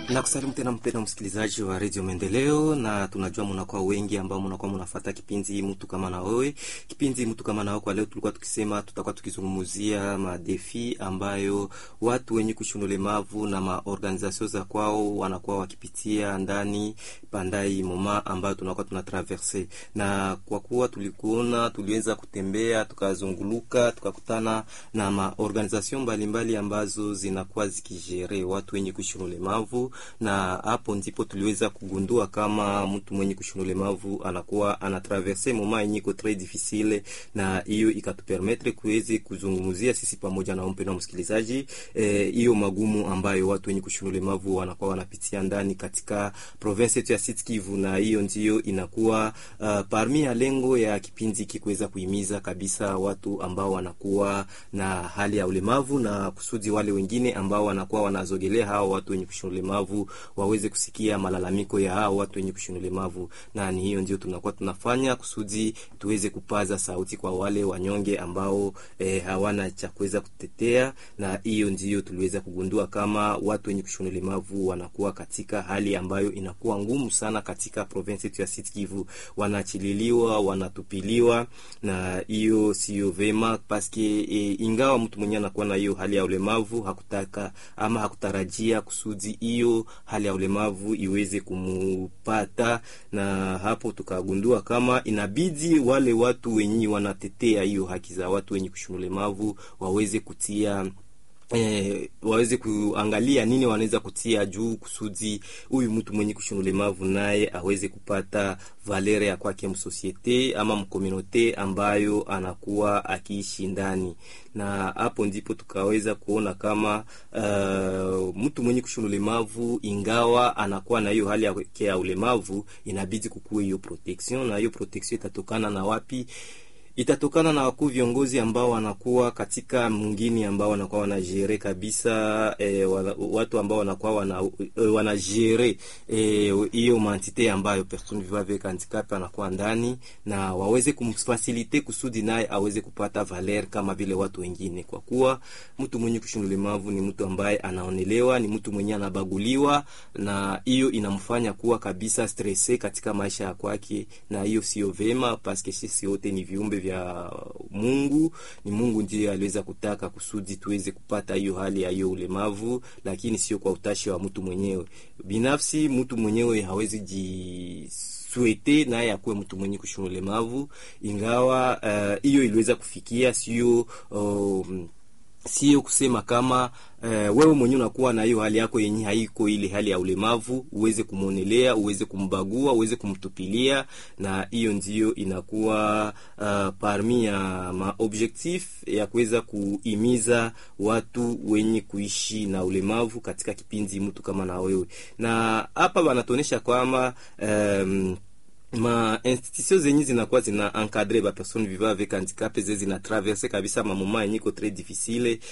Nakusalimu tena mpenda msikilizaji wa redio Maendeleo, na tunajua mnakuwa wengi ambao mnakuwa mnafuata kipindi mtu kama na wewe. Kipindi mtu kama na wewe, kwa leo tulikuwa tukisema tutakuwa tukizungumzia madefi ambayo watu wenye kushuna ulemavu na maorganizasio za kwao wanakuwa wakipitia ndani pandai moma ambayo tunakuwa tunatraverse, na kwa kuwa tulikuona, tuliweza kutembea tukazunguluka, tukakutana na maorganizasio mbalimbali ambazo zinakuwa zikijere watu wenye kushuna ulemavu na hapo ndipo tuliweza kugundua kama mtu mwenye kushuna ulemavu anakuwa anatraverse moma yenye iko tres difficile, na hiyo ikatupermetre kuweze kuzungumzia sisi pamoja na mpendwa msikilizaji hiyo eh, magumu ambayo watu wenye kushuna ulemavu wanakuwa wanapitia ndani katika province yetu ya Sud Kivu, na hiyo ndio inakuwa uh, parmi ya lengo ya kipindi hiki kuweza kuhimiza kabisa watu ambao wanakuwa na hali ya ulemavu na kusudi wale wengine ambao wanakuwa wanazogelea hao watu wenye kushuna ulemavu waweze kusikia malalamiko ya hao watu wenye kushuna ulemavu, na ni hiyo ndio tunakuwa tunafanya kusudi tuweze kupaza sauti kwa wale wanyonge ambao eh, hawana cha kuweza kutetea, na hiyo ndio tuliweza kugundua kama watu wenye kushuna ulemavu wanakuwa katika hali ambayo inakuwa ngumu sana katika province yetu ya Sud Kivu, wanachililiwa, wanatupiliwa, na hiyo sio vema paske eh, ingawa mtu mwenyewe anakuwa na hiyo hali ya ulemavu hakutaka ama hakutarajia kusudi hiyo hali ya ulemavu iweze kumupata, na hapo tukagundua kama inabidi wale watu wenye wanatetea hiyo haki za watu wenye kushuna ulemavu waweze kutia Eh, waweze kuangalia nini wanaweza kutia juu kusudi huyu mtu mwenye kushuna ulemavu naye aweze kupata valere ya kwake msosiete ama mkomunote ambayo anakuwa akiishi ndani, na hapo ndipo tukaweza kuona kama uh, mtu mwenye kushuna ulemavu ingawa anakuwa na hiyo hali yake ya ulemavu, inabidi kukuwe hiyo protection, na hiyo protection itatokana na wapi? itatokana na wakuu viongozi ambao wanakuwa katika mwingine ambao wanakuwa wanajere kabisa e, watu ambao wanakuwa wana, e, wanajere hiyo e, mantite ambayo person vivant avec handicap anakuwa ndani na waweze kumfasilite kusudi naye aweze kupata valer kama vile watu wengine, kwa kuwa mtu mwenye kushuna ulemavu ni mtu ambaye anaonelewa, ni mtu mwenye anabaguliwa, na hiyo inamfanya kuwa kabisa stresse katika maisha ya kwake, na hiyo sio vema paske sisi wote ni viumbe vya Mungu. Ni Mungu ndiye aliweza kutaka kusudi tuweze kupata hiyo hali ya hiyo ulemavu, lakini sio kwa utashi wa mtu mwenyewe binafsi. Mtu mwenyewe hawezi jiswete naye akuwe mtu mwenye kushuna ulemavu, ingawa hiyo uh, iliweza kufikia sio um, sio kusema kama uh, wewe mwenyewe unakuwa na hiyo hali yako yenye haiko ile hali ya ulemavu, uweze kumwonelea, uweze kumbagua, uweze kumtupilia, na hiyo ndio inakuwa uh, parmi ya maobjectif ya kuweza kuimiza watu wenye kuishi na ulemavu katika kipindi mtu kama na wewe, na hapa wanatuonesha kwamba um, ma institution zenye zinakuwa zina encadre ba personne vivant avec handicap ze zina traverse kabisa mamoma yenye ko tres difficile